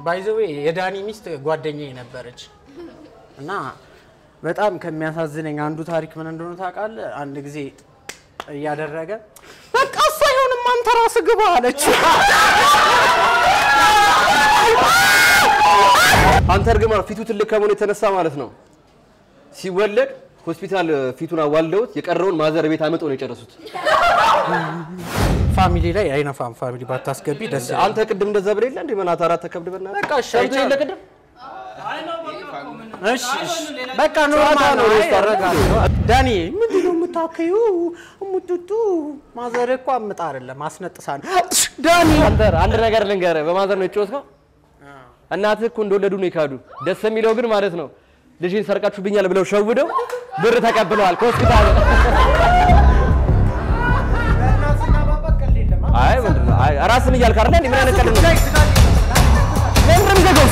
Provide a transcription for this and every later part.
ባይዘዌ የዳኒ ሚስት ጓደኛዬ ነበረች እና በጣም ከሚያሳዝነኝ አንዱ ታሪክ ምን እንደሆነ ታውቃለህ? አንድ ጊዜ እያደረገ በቃ እሱ አይሆንም አንተ ራስህ ግባ አለች። አንተ እርግማ ፊቱ ትልቅ ከመሆኑ የተነሳ ማለት ነው ሲወለድ ሆስፒታል ፊቱን አዋልደውት የቀረውን ማዘር ቤት አመጠው ነው የጨረሱት። ፋሚሊ ላይ አይነፋም። ፋሚሊ ባታስገቢ ደስ ይላል። አንተ ቅድም እንደዛ ብለህ የለ እንዴ መናት አራት ተከብድ በእናትህ በቃ እሺ፣ ሰምተህ የለ ቅድም እሺ እሺ፣ በቃ ኖርማል ነው። ጨዋታ ነው። ይረጋል። ዳኒ ምንድን ነው የምታከዩ? እሙጡጡ ማዘር እኮ አምጣ አይደለም አስነጥሳ ነው። ዳኒ አንተ አንድ ነገር ልንገርህ፣ በማዘር ነው የጮትከው። እናትህ እኮ እንደወለዱ ነው የካዱ። ደስ የሚለው ግን ማለት ነው ልጅን ሰርቃችሁብኛል ብለው ሸውደው ብር ተቀብለዋል ከሆስፒታል። አይ ምንድን ነው? አይ ራስን እያልክ አይደለ እንዴ? ምን አይነት ቀልድ ነው? ለምን ነው የሚዘጋው?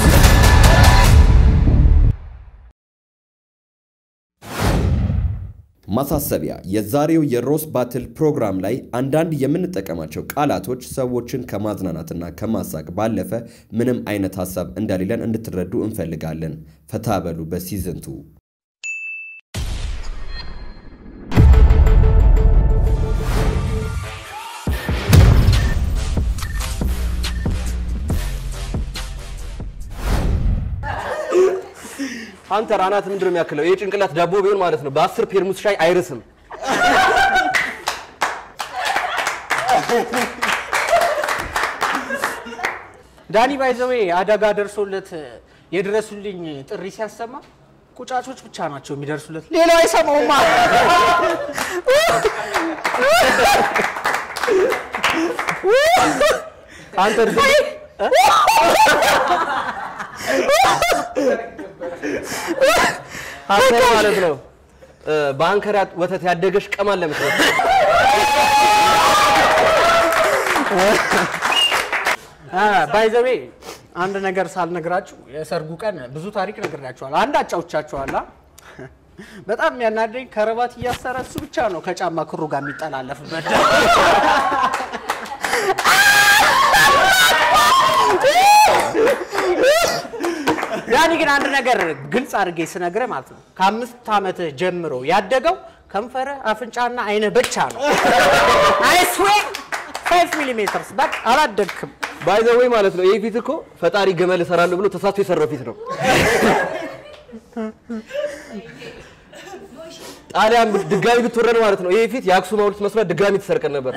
ማሳሰቢያ፣ የዛሬው የሮስ ባትል ፕሮግራም ላይ አንዳንድ የምንጠቀማቸው ቃላቶች ሰዎችን ከማዝናናትና ከማሳቅ ባለፈ ምንም አይነት ሀሳብ እንደሌለን እንድትረዱ እንፈልጋለን። ፈታ በሉ በሲዝንቱ አንተ ራናት ምንድን ነው የሚያክለው? ይሄ ጭንቅላት ዳቦ ቢሆን ማለት ነው በአስር ፔርሙስ ሻይ አይርስም። ዳኒ ባይዘዌ አደጋ ደርሶለት የድረሱልኝ ጥሪ ሲያሰማ ቁጫጮች ብቻ ናቸው የሚደርሱለት፣ ሌላው አይሰማውማ። አንተ አንተ ማለት ነው እ፣ በአንከር ያ- ወተት ያደገሽ ቀማን ለምትለው ባይዘዌ አንድ ነገር ሳልነግራችሁ የሰርጉ ቀን ብዙ ታሪክ ነግራችኋል። አንድ አጫውቻችኋል። አ? በጣም የሚያናደኝ ከረባት እያሰረ እሱ ብቻ ነው ከጫማ ክሩ ጋር የሚጠላለፍበት። ያኔ ግን አንድ ነገር ግልጽ አድርጌ ስነግርህ ማለት ነው ከአምስት ዓመትህ ጀምሮ ያደገው ከንፈረ አፍንጫና አይነ ብቻ ነው። አይስዌ ፋይቭ ሚሊሜትርስ በቃ አላደግክም። ባይ ዘ ወይ ማለት ነው ይህ ፊት እኮ ፈጣሪ ገመል እሰራለሁ ብሎ ተሳስቶ የሰራው ፊት ነው። ጣሊያን ድጋሚ ብትወረድ ማለት ነው ይህ ፊት የአክሱም ሐውልት መስራት ድጋሚ ትሰርቀን ነበር።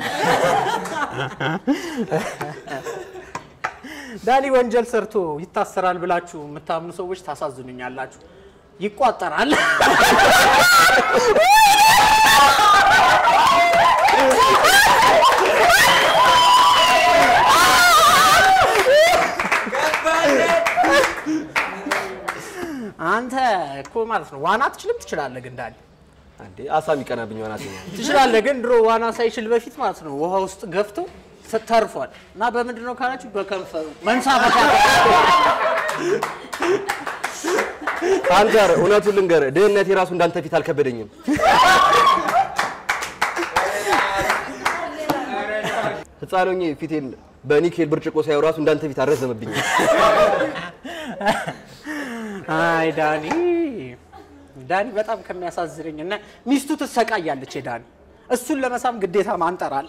ዳኒ ወንጀል ሰርቶ ይታሰራል ብላችሁ የምታምኑ ሰዎች ታሳዝኑኛላችሁ። ይቋጠራል። አንተ እኮ ማለት ነው ዋና አትችልም። ትችላለህ ግን ዳኒ አንዴ አሳም ይቀናብኝ ሆናት ትችላለህ ግን ድሮ ዋና ሳይችል በፊት ማለት ነው ውሃ ውስጥ ገፍቶ ተርፏል። እና በምንድን ነው ካላችሁ በከንፈሩ መንሳፈፊያ አንተ ኧረ እውነቱን ልንገርህ ድህነቴ ራሱ እንዳንተ ፊት አልከበደኝም። ህፃን ሆኜ ፊቴን በኒኬል ብርጭቆ ሳየው ራሱ እንዳንተ ፊት አልረዘመብኝም። አይ ዳኒ ዳኒ በጣም ከሚያሳዝነኝ እና ሚስቱ ትሰቃያለች። የዳኒ እሱን ለመሳም ግዴታ ማንጠር አለ።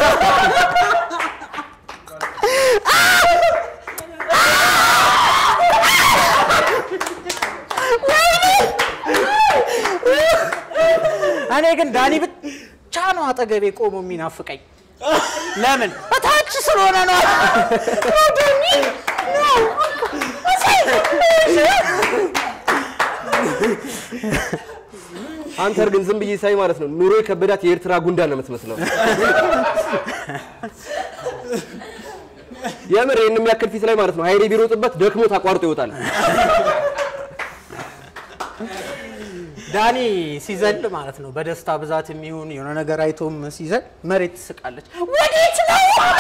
እኔ ግን ዳኒ ብቻ ነው አጠገቤ ቆሞ የሚናፍቀኝ። ለምን? በታች ስለሆነ ነው። ዳኒ ነው አንተ ግን ዝም ብዬ ሳይ ማለት ነው ኑሮ የከበዳት የኤርትራ ጉንዳን ነው የምትመስለው። የምር ይህን የሚያክል ፊት ላይ ማለት ነው ሀይሌ ቢሮጥበት ደክሞት አቋርጦ ይወጣል። ዳኒ ሲዘል ማለት ነው በደስታ ብዛት የሚሆን የሆነ ነገር አይቶም ሲዘል መሬት ትስቃለች። ወዴት ነው?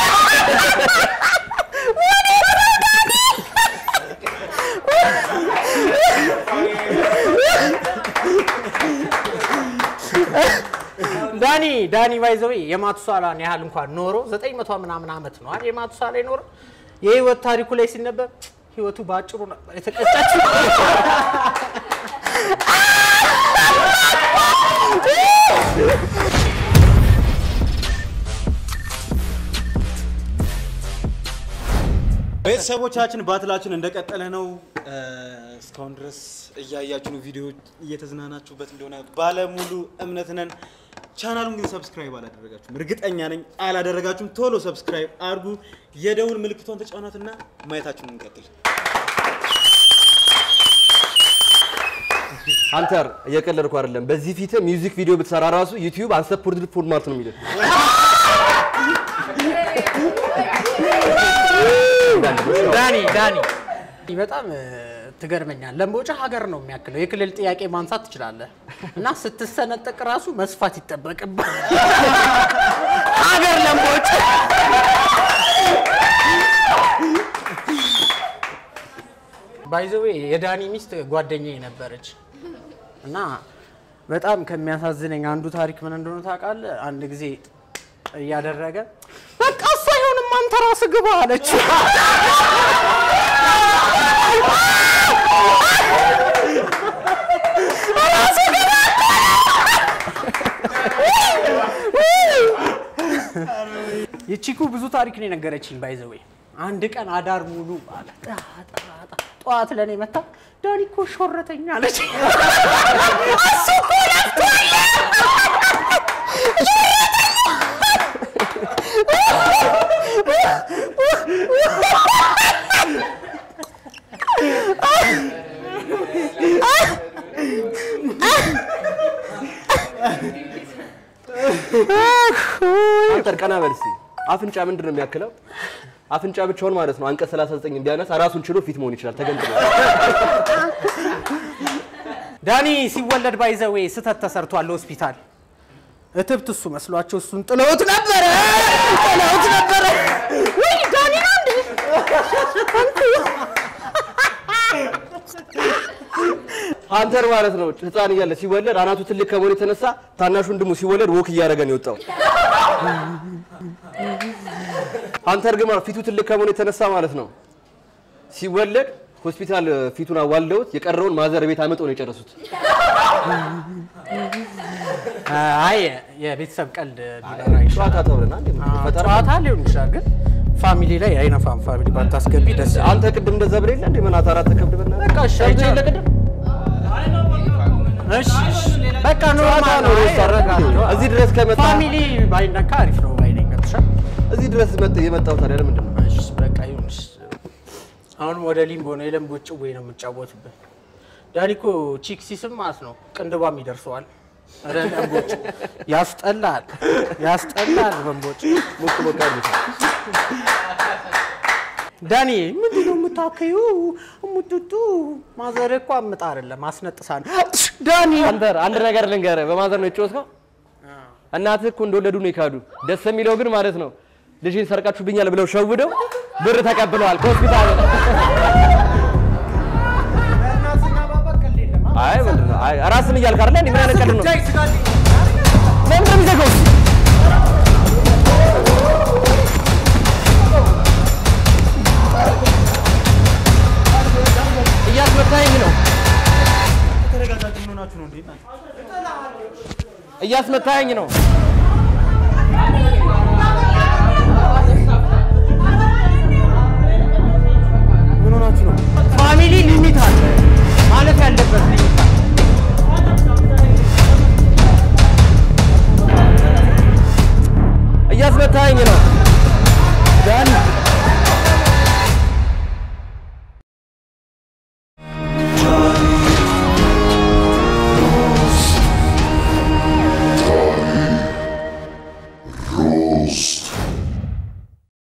ዳኒ ዳኒ ባይዘዌ የማቱሳላን ያህል እንኳን ኖሮ ዘጠኝ መቶ ምናምን ዓመት ነው አይደል? የማቱሳላ ኖሮ የህይወት ታሪኩ ላይ ሲነበብ ህይወቱ በአጭሩ ነበር የተቀጨችው። ቤተሰቦቻችን ባትላችን እንደቀጠለ ነው። እስካሁን ድረስ እያያችሁ ነው፣ ቪዲዮ እየተዝናናችሁበት እንደሆነ ባለሙሉ እምነት ነን። ቻናሉን ግን ሰብስክራይብ አላደረጋችሁም፣ እርግጠኛ ነኝ አላደረጋችሁም። ቶሎ ሰብስክራይብ አድርጉ፣ የደውል ምልክቷን ተጫኗትና ማየታችሁን እንቀጥል። አንተር እየቀለድኩ አይደለም። በዚህ ፊት ሚውዚክ ቪዲዮ ብትሰራ ራሱ ዩቲዩብ አንሰፖርትድ ፎርማት ነው የሚለው። ዳኒ ዳኒ በጣም እ፣ ትገርመኛል። ለምቦጫ ሀገር ነው የሚያክለው። የክልል ጥያቄ ማንሳት ትችላለህ እና ስትሰነጠቅ ራሱ መስፋት ይጠበቅብህ። ሀገር ለምቦጫ ባይዘዌ የዳኒ ሚስት ጓደኛዬ ነበረች እና በጣም ከሚያሳዝነኝ አንዱ ታሪክ ምን እንደሆነ ታውቃለህ? አንድ ጊዜ እያደረገ በቃ እሱ አይሆንም አንተ ራስህ ግባ አለችው። የቺኩ ብዙ ታሪክ ነው የነገረችኝ። ባይዘዌ አንድ ቀን አዳር ሙሉ አለ ጣ- ጣ- ጣ- ጠዋት ለእኔ መታ ዳኒ እኮ ሾረተኛ አለች። እሱ እኮ ለፍቷል። አንተር ቀና በል እስኪ። አፍንጫ ምንድን ነው የሚያክለው? አፍንጫ ብቻውን ማለት ነው አንቀጽ 39 ቢያነሳ ራሱን ችሎ ፊት መሆን ይችላል። ተገንጥሎ ዳኒ ሲወለድ ባይዘዌ ስተት ተሰርቷል ሆስፒታል። እትብት እሱ መስሏቸው እሱን ጥለውት ነበረ ጥለውት ነበረ። ወይ ዳኒ ነው እንዴ? አንተር ማለት ነው ህፃን እያለ ሲወለድ አናቱ ትልቅ ከመሆኑ የተነሳ ታናሹ ወንድሙ ሲወለድ ወክ እያደረገ ነው የወጣው። አንተር ግን ማለት ፊቱ ትልቅ ከመሆኑ የተነሳ ማለት ነው ሲወለድ ሆስፒታል ፊቱን አዋልደውት የቀረውን ማዘር ቤት አመጠው ነው የጨረሱት። አይ የቤተሰብ ቀልድ ቢበራ ይሻላል። ጨዋታ ተብለና እንዴ ፈጠራ ጨዋታ ሊሆን ይችላል፣ ግን ፋሚሊ ላይ አይነፋም። ፋሚሊ ባታስገቢ ደስ ይላል። አንተ ቅድም እንደዛ ብለህ የለ እንዴ ምን አታራት ተከብድ በና በቃ እሺ፣ አይቻልም። እሺ፣ እሺ። በቃ ኖርማል ነው። ነው አረጋለሁ። እዚህ ድረስ ከመጣ ፋሚሊ ባይነካ አሪፍ ነው ባይነኝ ገብቶሻል? እዚህ ድረስ መጥ የመጣው ታዲያ ለምንድን ነው? እሺ፣ በቃ ይሁንሽ። አሁን ወደ ሊምቦ ነው የለምቦ ጭዌ ነው የምጫወትበት። ዳኒ እኮ ቺክ ሲስም ማለት ነው ቅንድቧም ይደርሰዋል። ኧረ ለምቦጭ ያስጠላል፣ ያስጠላል መንቦጭ። ሞቅ ሞቅ አድርጉት። ዳኒ ምንድን ነው የምታከዩ? ሙጡጡ ማዘር እኮ አምጣ አይደለም አስነጥሳ ነው። ዳኒ አንተር አንድ ነገር ልንገርህ፣ በማዘር ነው የጮትከው። እናትህ እኮ እንደወለዱ ነው የካዱ። ደስ የሚለው ግን ማለት ነው ልጅን ሰርቃችሁብኛል ብለው ሸውደው ብር ተቀብለዋል ከሆስፒታል። አይ ምንድን ነው? አይ ራስን እያልክ አይደለ? እንዴ ምን አይነት ቀልድ ነው? ለምን ነው የሚዘጋው? እያስመታኝ ነው፣ ተረጋጋችሁ። ምን ሆናችሁ ነው እንዴ? እናንተ? እያስመታኝ ነው። ምን ሆናችሁ ነው? ፋሚሊ ሊሚት አለ ማለት ያለበት ሊሚት አለ። እያስመታኝ ነው።